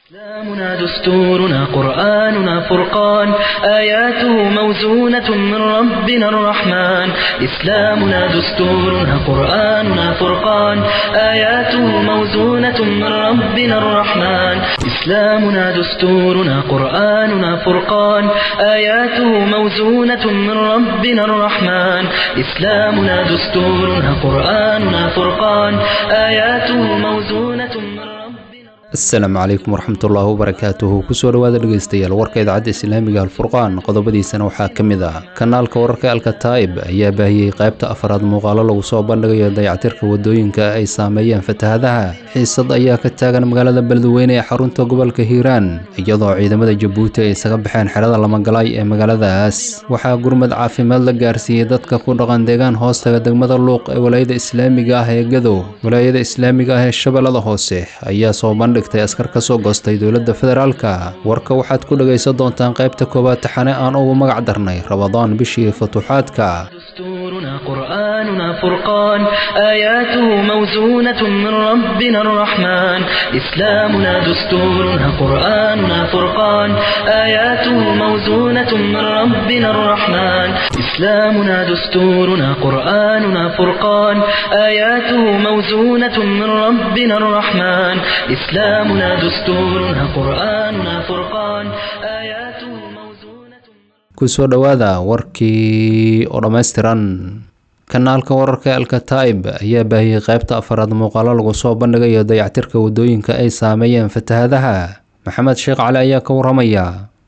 إسلامنا دستورنا قرآننا فرقان آياته موزونة من ربنا الرحمن إسلامنا دستورنا قرآننا فرقان آياته موزونة من ربنا الرحمن إسلامنا دستورنا قرآننا فرقان آياته موزونة من ربنا الرحمن إسلامنا دستورنا قرآننا فرقان آياته موزونة من ربنا asalaamu calaykum waraxmatullaahi wabarakaatuhu kusoo dhowaada dhegeystayaal warka idaacadda islaamiga alfurqaan qodobadiisana waxaa ka mid ah kanaalka wararka alkataa'ib ayaa baahiyey qaybta afaraad muuqaalo lagu soo bandhigayo dayactirka wadooyinka ay saameeyeen fatahadaha xiisad ayaa ka taagan magaalada beledweyne ee xarunta gobolka hiiraan iyadoo ciidamada jabuuti ay isaga baxeen xerada lamagalaay ee magaaladaas waxaa gurmad caafimaad la gaarsiiyey dadka ku dhaqan deegaan hoostaga degmada luuq ee walaayada islaamiga ah ee gadow walaayada islaamiga ah ee shabeellada hoose ayaa soo bandhig askar ka soo goostay dowladda federaalka warka waxaad ku dhegaysan doontaan qaybta koowaad taxane aan ugu magac darnay rabadaan bishii futuuxaadka دستورنا قرآننا فرقان آياته موزونة من ربنا الرحمن إسلامنا دستورنا قرآننا فرقان آياته موزونة من ربنا الرحمن إسلامنا دستورنا قرآننا فرقان آياته موزونة من ربنا الرحمن إسلامنا دستورنا قرآننا فرقان آياته موزونة kusoo dhowaada warkii oo dhammaystiran kanaalka wararka alkataa'ib ayaa baahiyey qaybta afaraad muuqaalo lagu soo bandhigayo dayactirka wadooyinka ay saameeyeen fatahadaha maxamed sheekh cali ayaa ka waramaya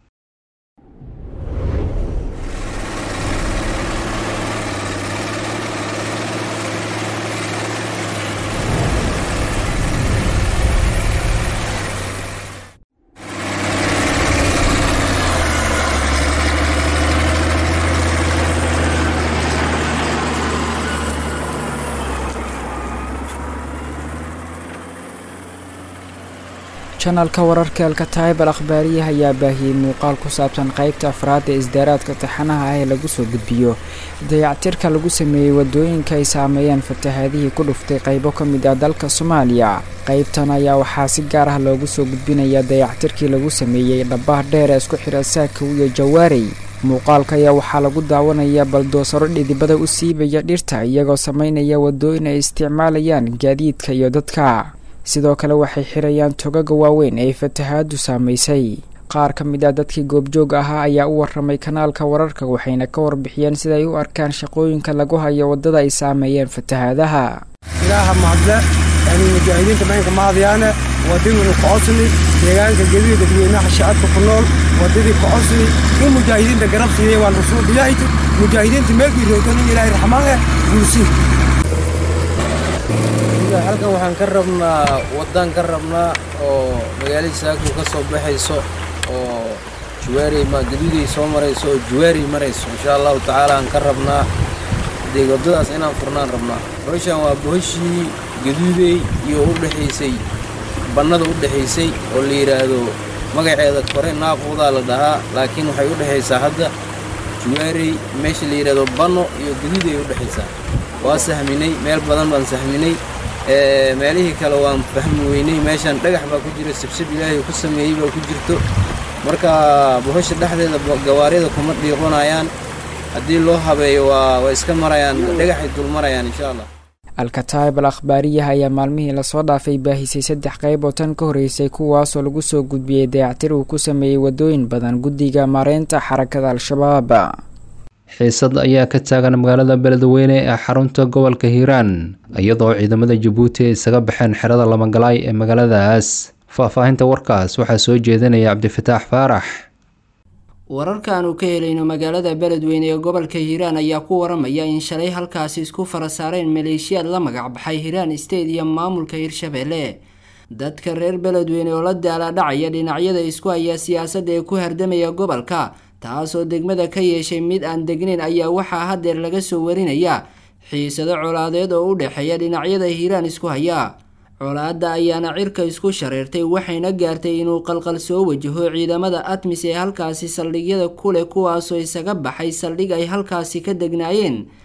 janalka wararka alkataayib al akhbaariyaha ayaa baahiyey muuqaal ku saabsan qaybta afraad ee isdaaraadka taxanaha ah ee lagu soo gudbiyo dayactirka lagu sameeyey wadooyinka ay saameeyeen fatahaadihii ku dhuftay qaybo ka mid ah dalka soomaaliya qaybtan ayaa waxaa si gaar ah loogu soo gudbinayaa dayactirkii lagu sameeyey dhabaha dheer ee isku xidha saakow iyo jawaarey muuqaalka ayaa waxaa lagu daawanayaa baldoosaro dhidibada u siibaya dhirta iyagoo sameynaya wadooyin ay isticmaalayaan gaadiidka iyo dadka sidoo kale waxay xirayaan togaga waaweyn ee fatahaadu saamaysay qaar ka mid ah dadkii goobjoog ahaa ayaa u waramay kanaalka wararka waxayna ka warbixiyeen siday u arkaan shaqooyinka lagu hayo waddada ay saameeyeen fatahaadaha ilaaha mahadle yani mujaahidiinta maynka mahadyaane wadadii kocosni deegaanka gediga dadweynaha shacabka ku nool wadadii kocosni in mujaahidiinta garab siiyey waan rasuul ilaahayt mujaahidiinta meelkii roogtan in ilaahay raxmaaneh guulsiin halkan waxaan ka rabnaa waddaan ka rabnaa oo magaalada saako ka soo baxayso oo juwaarey ma gaduuday soo marayso oo juwaarey marayso insha allahu tacaala aan ka rabnaa dee waddadaas inaan furnaan rabnaa bohoshaan waa bohoshii gaduudey iyo u dhexaysay bannada u dhexaysay oo la yidhaahdo magaceeda kore naaquudaa la dhahaa laakiin waxay u dhexaysaa hadda juwaarey meesha la yidhaahdo banno iyo gaduuday u dhexaysaa waa sahminay meel badan baan sahminay meelihii kale waan fahmi weynay meeshaan dhagax baa ku jira sibsib ilaahay ku sameeyey baa ku jirto marka bohosha dhexdeeda gawaarida kuma dhiiqonayaan haddii loo habeeyo waa way iska marayaan dhagaxay dul marayaan insha allah alkataayib al akhbaariyaha ayaa maalmihii lasoo dhaafay baahisay saddex qayb oo tan ka horreysay kuwaasoo lagu soo gudbiyey dayactir uu ku sameeyey waddooyin badan guddiga maareynta xarakada al-shabaab xiisad ayaa ka taagan magaalada beledweyne ee xarunta gobolka hiiraan iyadoo ciidamada jabuuti ay isaga baxeen xerada lamagalaay ee magaaladaas faahfaahinta warkaas waxaa soo jeedinaya cabdifataax faarax wararkaanu ka helayno magaalada beledweyne ee gobolka hiiraan ayaa ku waramaya in shalay halkaasi isku fara saareen maleeshiyaad la magac baxay hiiraan state iyo maamulka hirshabeelle dadka reer beledweyne oo la daalaadhacaya dhinacyada isku haya siyaasadda ee ku hardamaya gobolka taasoo degmada ka yeeshay mid aan degnayn ayaa waxaa hadeer laga soo warinaya xiisado colaadeed oo u dhexeeya dhinacyada hiiraan isku haya colaadda ayaana cirka isku shareertay waxayna gaartay inuu qalqal soo wajaho ciidamada atmis ee halkaasi saldhigyada kuleh kuwaasoo isaga baxay saldhig ay halkaasi ka degnaayeen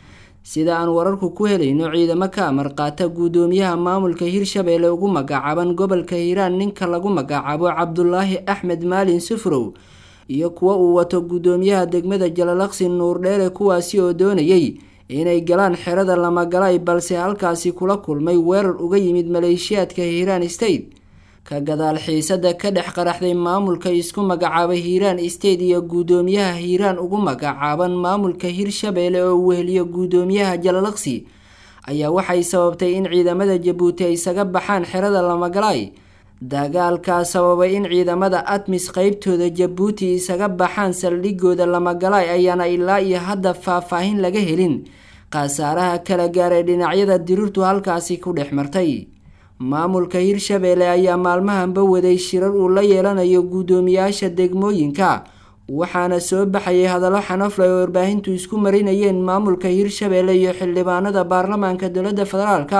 sida aan wararku ku helayno ciidamo ka amar qaata guddoomiyaha maamulka hirshabeelle ugu magacaaban gobolka hiiraan ninka lagu magacaabo cabdulaahi axmed maalin sufrow iyo kuwa uu wato guddoomiyaha degmada jalalaqsi nuurdheere kuwaasi oo doonayay inay galaan xerada lamagalay balse halkaasi kula kulmay weerar uga yimid maleeshiyaadka hiiraan state ka gadaal xiisada ka dhex qaraxday maamulka isku magacaabay hiiraan state iyo guddoomiyaha hiiraan ugu magacaaban maamulka hirshabeelle oo uu weheliyo guddoomiyaha jalalaqsi ayaa waxay sababtay in ciidamada jabuuti ay isaga baxaan xerada lamagalay dagaalkaa sababay in ciidamada admis qeybtooda jabuuti isaga baxaan saldhigooda lamagalay ayaana ilaa iyo hadda faahfaahin laga helin khasaaraha kala gaaray dhinacyada dirirtu halkaasi ku dhex martay maamulka hirshabeelle ayaa maalmahanba waday shirar uu la yeelanayo guddoomiyaasha degmooyinka waxaana soo baxayay hadallo xanafle oo warbaahintu isku marinayeen maamulka hirshabeelle iyo xildhibaanada baarlamaanka dowladda federaalka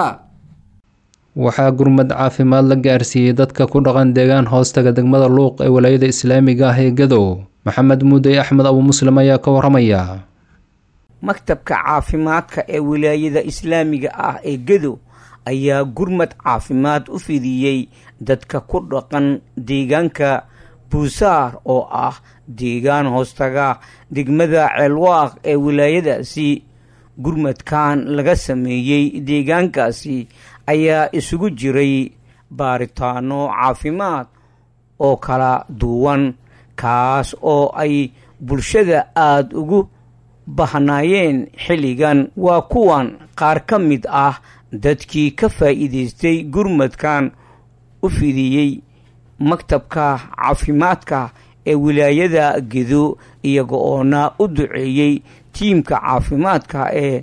waxaa gurmad caafimaad la gaarsiiyey dadka ku dhaqan deegaan hoostaga degmada luuq ee walaayada islaamiga ah ee gadow maxamed muudey axmed abu muslim ayaa ka waramaya maktabka caafimaadka ee wilaayada islaamiga ah ee gadow ayaa gurmad caafimaad u fidiyey dadka ku dhaqan deegaanka buusaar oo ah deegaan hoostaga degmada ceelwaaq ee wilaayadaasi gurmadkan laga sameeyey deegaankaasi ayaa isugu jiray baaritaano caafimaad oo kala duwan kaas oo ay bulshada aada ugu bahnaayeen xilligan waa kuwan qaar ka mid ah dadkii ka faa'iidaystay gurmadkan u fidiyey maktabka caafimaadka ee wilaayada gedo iyaga oona u duceeyey tiimka caafimaadka ee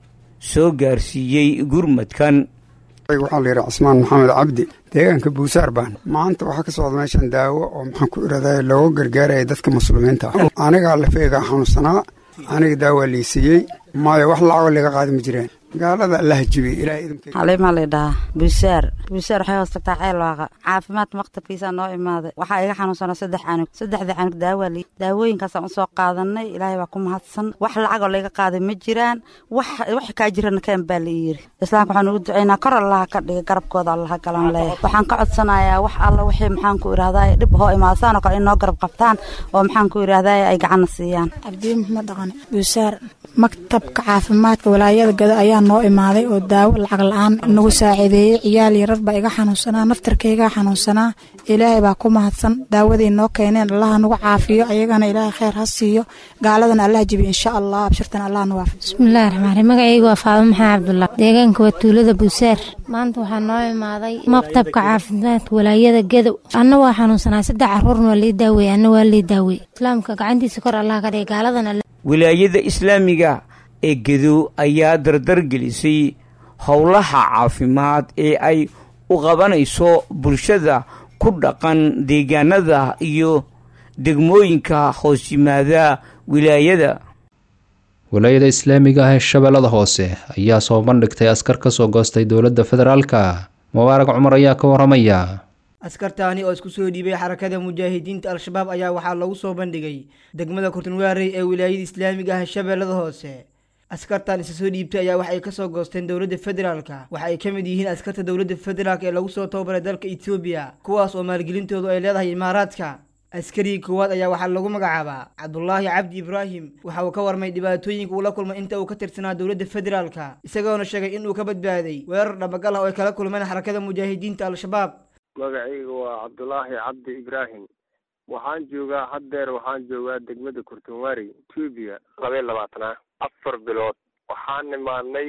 soo gaarsiiyey gurmadkan waxaa la yidhaha cismaan maxamed cabdi deegaanka buusaar baan maanta waxaa ka socda meeshan daawo oo maxaan ku iraday looga gargaaraya dadka muslimiinta ah anigaa lafeegaa xanuunsanaa aniga daawaa liisiiyey maayo wax lacagoo laga qaadi ma jireen gaalada allaha jibiyey ilaah idinka xaliimaa laydhahaa buusaar buusaar waxay hoos tagtaa ceelwaaqa caafimaadka maktabkiisaa noo imaaday waxaa iga xanuunsanaa saddex canug saddexda canug daawaa li daawooyinkaasaan usoo qaadanay ilaahay baa ku mahadsan wax lacagoo layga qaaday ma jiraan wax wax kaa jirana keen baa la yiri islaamka waxaan ugu ducaynaa kor allaha ka dhiga garabkooda allaha galan leeya waxaan ka codsanayaa wax alla wixii maxaan ku idhahdaay dhib hoo imaadasaan oo kale in noo garab qabtaan oo maxaan ku idhahdaay ay gacanna siiyaan cabdiye maxmed dhaqane buusaar maktabka caafimaadka walaayada gado ayaa noo imaaday oo daawo lacag la-aan nagu saaciideeyey ciyaal yarar baa iga xanuunsanaa naftarkaygaa xanuunsanaa ilaahay baa ku mahadsan daawadii noo keeneen allaha nagu caafiyo ayagana ilaahay kheyr ha siiyo gaaladana allaha jibiyo insha allah abshirtana allah nu waafiyo bismillahi raxmaan raxiim magacaygu waa faado maxamed cabdullah deegaanka waa tuulada buusaar maanta waxaa noo imaaday maktabka caafimaadka walaayada gadow anna waa xanuunsanaa saddex caruurna waa lii daawey anna waa lii daawey islaamka gacantiisa kor allah ka dhigay gaaladana wilaayada islaamiga ee gedo ayaa dardar gelisay howlaha caafimaad ee ay u qabanayso bulshada ku dhaqan deegaanada iyo degmooyinka hoos yimaada wilaayada walaayada islaamiga ah ee shabeellada hoose ayaa soo bandhigtay askar ka soo goostay dowladda federaalka mubaarag cumar ayaa ka waramaya askartaani oo isku soo dhiibay xarakada mujaahidiinta al-shabaab ayaa waxaa lagu soo bandhigay degmada kurtunwaarey ee wilaayada islaamiga ah shabeellada hoose askartan isa soo dhiibtay ayaa waxay kasoo goosteen dowladda federaalka waxa ay ka mid yihiin askarta dowladda federaalk ee lagu soo tababaray dalka etoobiya kuwaas oo maalgelintoodu ay leedahay imaaraadka askarigii koowaad ayaa waxaa lagu magacaabaa cabdulaahi cabdi ibraahim waxa uu ka warmay dhibaatooyinka uu la kulmay inta uu ka tirsanaa dowladda federaalka isagoona sheegay inuu ka badbaaday weerar dhabagal ah oo ay kala kulmeen xarakada mujaahidiinta al-shabaab magacayga waa cabdulaahi cabdi ibraahim waxaan joogaa haddeer waxaan joogaa degmada kurtunwari etoobiya laba iyo labaatanaa afar bilood waxaan nimaadnay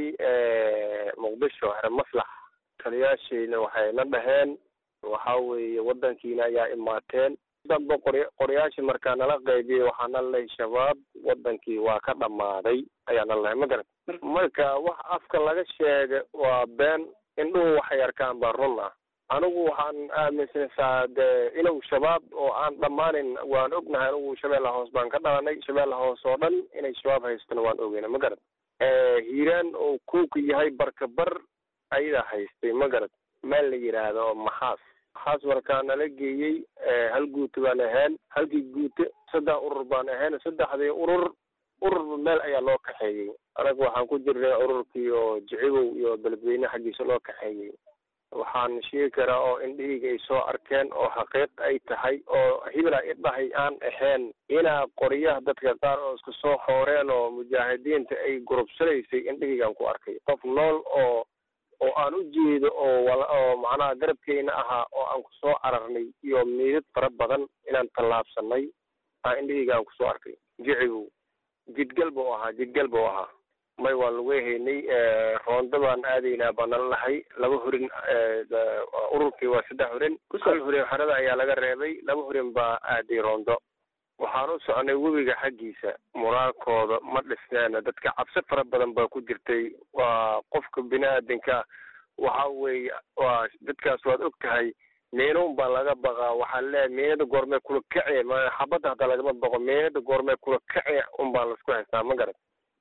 muqdisho here maslax taliyaashayna waxay na dhaheen waxa weeye waddankiina ayaa imaateen danba qor qoryaashii markaa nala qaybiyey waxaa na lahay shabaab waddankii waa ka dhammaaday ayaa na lahay ma garat marka wax afka laga sheega waa been indhuhu waxay arkaan baa run ah anigu waxaan aaminsanaysaa dee inuu shabaab oo aan dhammaanin waan ognahay anigu shabeella hoos baan ka dhalanay shabeella hoos oo dhan inay shabaab haystana waan ogeyna ma garad hiiraan oo kuuka yahay barka bar ayadaa haystay ma garad meel la yidhaahdo maxaas maxaas markaa nala geeyey hal guuto baan ahayn halkii guuto saddex urur baan ahayn saddexdii urur ururba meel ayaa loo kaxeeyey anaga waxaan ku jirnay ururkii oo jicibow iyo beledweyne xaggiisa loo kaxeeyey waxaan sheegi karaa oo indhahayga ay soo arkeen oo xaqiiq ay tahay oo hibla idhahay aan ahayn inaa qoryaha dadka qaar oo isku soo xooreen oo mujaahidiinta ay gurubsanaysay indhahaygaan ku arkay qof nool oo oo aan u jeedo oo wala oo macnaha garabkeyna ahaa oo aan kusoo cararnay iyo miidad fara badan inaan tallaabsanay aa indhahayga aan kusoo arkay jicibow jidgal buu ahaa jidgal buu ahaa may waan lagu haynay roonda baan aadaynaa baan nala lahay laba hurin ururkii waa saddex hurin hal hurin xerada ayaa laga reebay laba hurin baa aaday roondo waxaan u soconay webiga xaggiisa muraalkooda ma dhisneena dadka cabsi fara badan baa ku jirtay waa qofka bini-aadanka waxa weeye waa dadkaas waad og tahay meenuun baa laga baqaa waxaa leeyahay meenada goormee kula kace xabadda hataa lagama baqo meenada goormee kula kace un baan laisku haystaa ma garat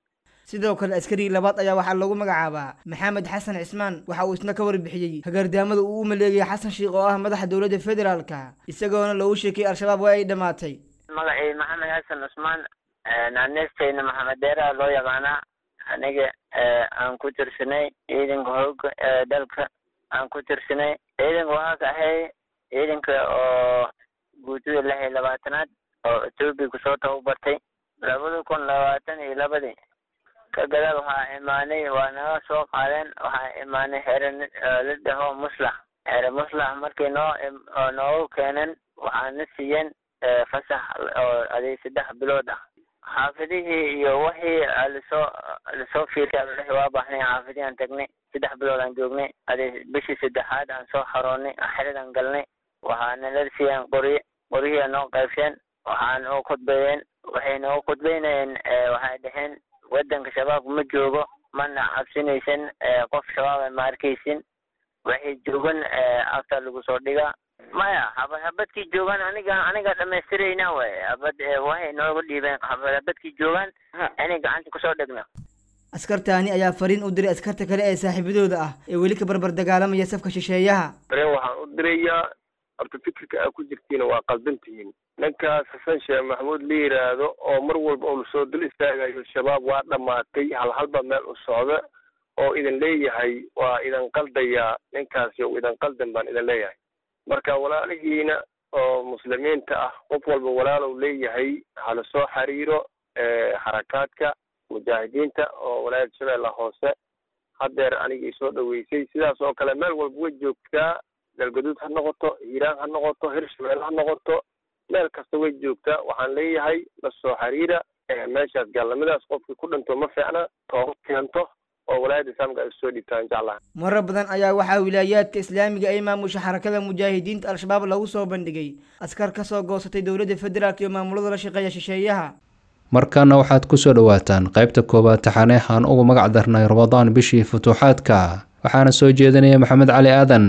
sidoo kale askarigii labaad ayaa waxaa lagu magacaabaa maxamed xasan cismaan waxa uu isna ka warbixiyey hagaardaamada uu u maleegay xasan sheikh oo ah madaxa dowladda federaalka isagoona loogu sheekay al-shabaab waa ay dhammaatay magacii maxamed xasan cusmaan naanestayna maxamed deeraa loo yaqaanaa aniga aan ku tirsanay ciidanka hooga ee dalka aan ku tirsanay ciidanka waxaa ka ahay ciidanka oo guutada lix iyo labaatanaad oo etoobiya kusoo tababartay labada kun labaatan iyo labadii ka gadaal waxaa imaanay waa naga soo qaadeen waxaa imaanay xere la dhaho muslax xere muslax markii noo noogu keeneen waxaana siiyeen fasax oo aday saddex bilood ah xaafidihii iyo wixii lasoo lasoo fiirkay waa baahnay xaafidihii aan tagnay saddex bilood aan joognay aday bishii saddexaad aan soo xaroonnay xeradaan galnay waxaana la siiyeen qorye qoryihii noo qaybsheen waxaan u khudbeeyeen waxay noo khudbeynayeen waxay dhaheen waddanka shabaab ma joogo mana cabsinaysan qof shabaaba ma arkaysin waxay joogan afta lagu soo dhigaa maya habad habadkii joogaan aniga aniga dhamaystirayna way habad waxay nooga dhiibeen habad habadkii joogaan inay gacanta kusoo dhegno askartaani ayaa fariin u diray askarta kale ee saaxiibadooda ah ee weli ka barbar dagaalamaya safka shisheeyaha fareen waxaan u dirayaa horta fikirka aa ku jirtiina waa qaldan tihiin ninkaas xasan sheekh maxamuud la yidhaahdo oo mar walba uu lasoo dul istaagayo shabaab waa dhammaatay halhalba meel u socda oo idin leeyahay waa idin qaldayaa ninkaasi o idin qaldan baan idin leeyahay marka walaalihiina oo muslimiinta ah qof walba walaalow leeyahay hala soo xiriiro xarakaadka mujaahidiinta oo walaayada shabeella hoose haddeer aniga isoo dhaweysay sidaas oo kale meel walba way joogtaa galgaduud ha noqoto hiiraan ha noqoto hirshabelle ha noqoto meel kasta way joogtaa waxaan leeyahay la soo xiriira meeshaas gaalnimadaas qofkii ku dhinto ma fiicna tooba keento oo walaayada islaamka ay soo dhiibtaan jeclaha marar badan ayaa waxaa wilaayaadka islaamiga ay maamusha xarakada mujaahidiinta al-shabaab lagu soo bandhigay askar ka soo goosatay dowladda federaalk iyo maamulada la shaqeeya shisheeyaha markaana waxaad ku soo dhowaataan qaybta koowaad taxaneeh aan ugu magac darnay ramadaan bishii futuuxaadka waxaana soo jeedinaya maxamed cali aadan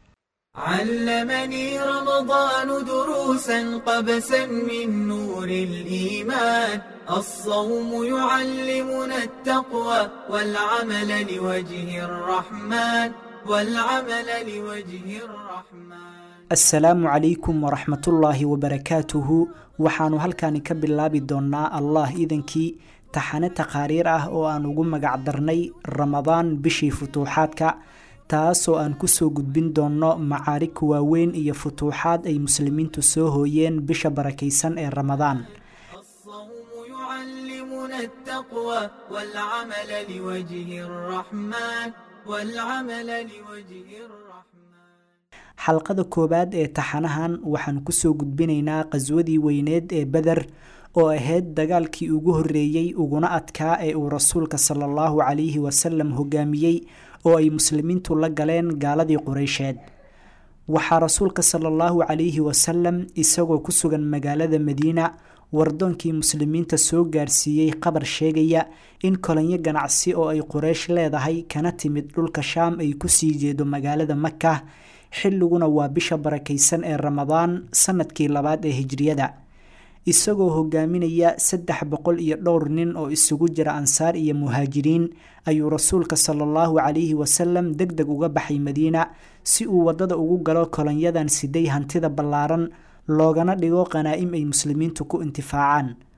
علمني رمضان دروسا قبسا من نور الإيمان الصوم يعلمنا التقوى والعمل لوجه الرحمن والعمل لوجه الرحمن asalaamu calaykum waraxmatullaahi wabarakaatuhu waxaannu halkaani ka bilaabi doonnaa allah idankii taxane taqaariir ah oo aan ugu magac darnay ramadaan bishii futuuxaadka taasoo aan kusoo gudbin doonno macaarig waaweyn iyo futuuxaad ay muslimiintu soo hooyeen bisha barakaysan ee ramadaan يعلمنا التقوى والعمل لوجه الرحمن والعمل لوجه الرحمن xalqada koowaad ee taxanahan waxaan kusoo gudbinaynaa qaswadii weyneed ee beder oo ahayd dagaalkii ugu horreeyey uguna adkaa ee uu rasuulka sala allahu calayhi wasalam hogaamiyey oo ay muslimiintu la galeen gaaladii qureysheed waxaa rasuulka sala allahu calayhi wasalam isagoo ku sugan magaalada madiina wardoonkii muslimiinta soo gaarsiiyey qabar sheegaya in kolonyo ganacsi oo ay qureysh leedahay kana timid dhulka shaam ay kusii jeedo magaalada maka xilliguna waa bisha barakaysan ee ramadaan sanadkii labaad ee hijriyada isagoo hogaaminaya saddex boqol iyo dhowr nin oo isugu jira ansaar iyo muhaajiriin ayuu rasuulka sala allahu calayhi wasalam deg deg uga baxay madiina si uu waddada ugu galo kolonyadan siday hantida ballaaran loogana dhigo qanaa'im ay muslimiintu ku intifaacaan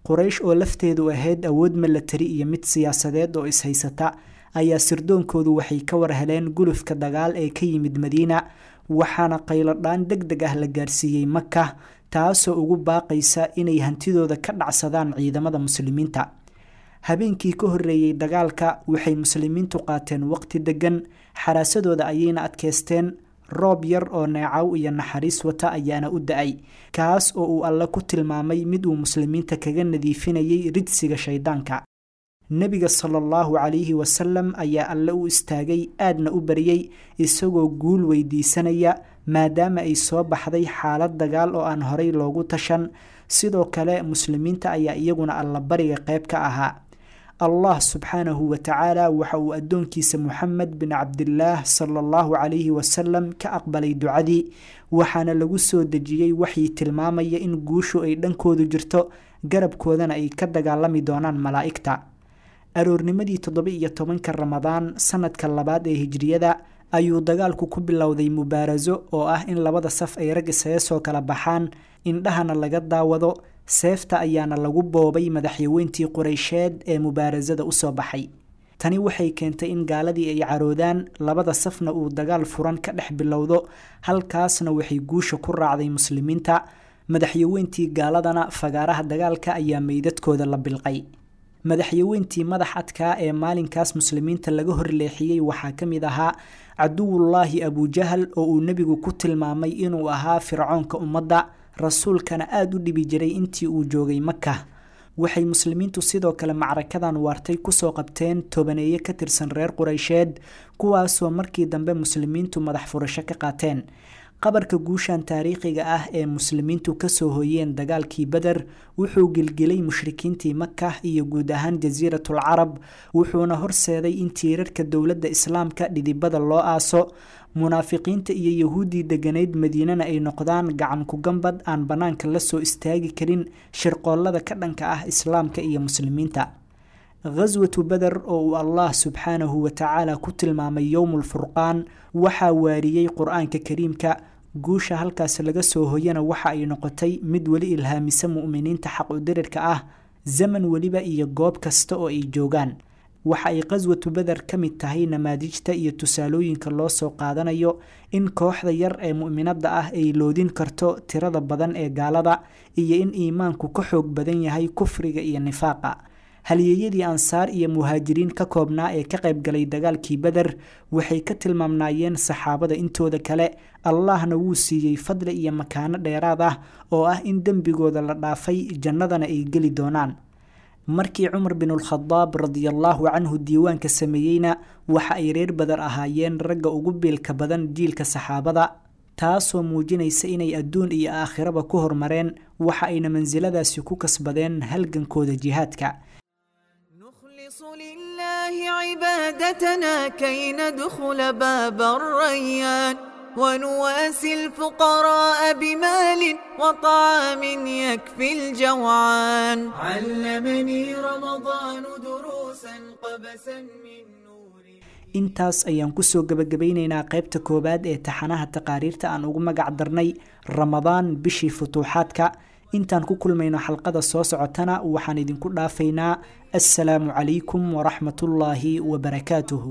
quraysh oo lafteedu ahayd awood milatari iyo mid siyaasadeed oo ishaysata ayaa sirdoonkoodu waxay ka war heleen gulufka dagaal ee ka yimid madiina waxaana qayladhaan deg deg ah la gaarsiiyey maka taasoo ugu baaqaysa inay hantidooda ka dhacsadaan ciidamada muslimiinta habeenkii ka horreeyey dagaalka waxay muslimiintu qaateen waqti deggan xaraasadooda ayayna adkeysteen roob yar oo neecaw iyo naxariis wata ayaana u da-ay kaas oo uu alle ku tilmaamay mid uu muslimiinta kaga nadiifinayay ridsiga shayddaanka nebiga sala allahu calayhi wasalam ayaa alle u istaagay aadna u baryey isagoo guul weydiisanaya maadaama ay soo baxday xaalad dagaal oo aan horay loogu tashan sidoo kale muslimiinta ayaa iyaguna allabariga qayb ka ahaa allah subxaanahu wa tacaala waxa uu addoonkiisa moxamed bin cabdilaah sala allahu calayhi wasalam ka aqbalay ducadii waxaana lagu soo dejiyey waxii tilmaamaya in guushu ay dhankoodu jirto garabkoodana ay ka dagaalami doonaan malaa'igta aroornimadii toddoba iyo tobanka ramadaan sanadka labaad ee hijriyada ayuu dagaalku ku bilowday mubaaraso oo ah in labada saf ay rag isaga soo kala baxaan indhahana laga daawado seefta ayaana lagu boobay madaxyaweyntii qureysheed ee mubaarasada usoo baxay tani waxay keentay in gaaladii ay caroodaan labada safna uu dagaal furan ka dhex bilowdo halkaasna waxay guusha ku raacday muslimiinta madaxyaweyntii gaaladana fagaaraha dagaalka ayaa meydadkooda la bilqay madaxyaweyntii madax adkaa ee maalinkaas muslimiinta laga horleexiyey waxaa ka mid ahaa caduwullaahi abujahal oo uu nebigu ku tilmaamay inuu ahaa fircoonka ummadda rasuulkana aada u dhibi jiray intii uu joogay maka waxay muslimiintu sidoo kale macrakadan waartay kusoo qabteen tobaneeye ka tirsan reer qureysheed kuwaasoo markii dambe muslimiintu madax furasho ka qaateen qabarka guushan taariikhiga ah ee muslimiintu kasoo hoyeen dagaalkii beder wuxuu gelgelay mushrikiintii maka iyo guud ahaan jasiiratul carab wuxuuna horseeday in tiirarka dowladda islaamka dhidibada loo aaso munaafiqiinta iyo yahuuddii deganayd madiinana ay noqdaan gacan ku-gambad aan bannaanka la soo istaagi karin shirqoollada ka dhanka ah islaamka iyo muslimiinta khaswatu beder oo uu allah subxaanahu wa tacaala ku tilmaamay yowmulfurqaan waxaa waariyey qur-aanka kariimka guusha halkaas laga soo hoyana waxa ay noqotay mid weli ilhaamisa mu'miniinta xaq-udirirka ah zaman weliba iyo goob kasta oo ay joogaan waxa ay qaswatu beder ka mid tahay namaadijta iyo tusaalooyinka loo soo qaadanayo in kooxda yar ee mu'minadda ah ay loodin karto tirada badan ee gaalada iyo in iimaanku ka xoog badan yahay kufriga iyo nifaaqa halyeeyadii ansaar iyo muhaajiriin ka koobnaa ee ka qaybgalay dagaalkii beder waxay ka tilmaamnaayeen saxaabada intooda kale allahna wuu siiyey fadli iyo makaano dheeraad ah oo ah in dembigooda la dhaafay jannadana ay geli doonaan markii cumar binulkhadaab radiallaahu canhu diiwaanka sameeyeyna waxa ay reer badar ahaayeen ragga ugu biilka badan jiilka saxaabada taasoo muujinaysa inay adduun iyo aakhiraba ku hormareen waxa ayna mansiladaasi ku kasbadeen halgankooda jihaadka لله عبادتنا كي ندخل باب الريان ونواسي الفقراء بمال وطعام يكفي الجوعان علمني رمضان دروسا قبسا من intaas ayaan kusoo gebagabaynaynaa qaybta koowaad ee taxanaha taqaariirta aan ugu magac darnay ramadaan bishii futuuxaadka intaan ku kulmayno xalqada soo socotana waxaan idinku dhaafaynaa assalaamu calaykum waraxmatullaahi wabarakaatuhu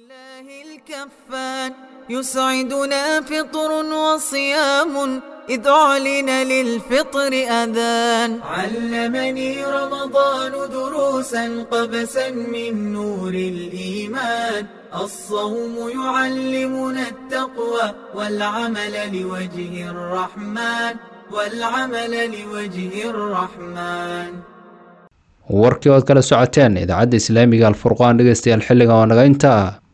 يسعدنا فطر وصيام إذ أعلن للفطر أذان علمني رمضان دروسا قبسا من نور الإيمان الصوم يعلمنا التقوى والعمل لوجه الرحمن والعمل لوجه الرحمن warkii ood kala socoteen idaacadda islaamiga alfurqaan dhegeystayaal xilliga oo naga intaa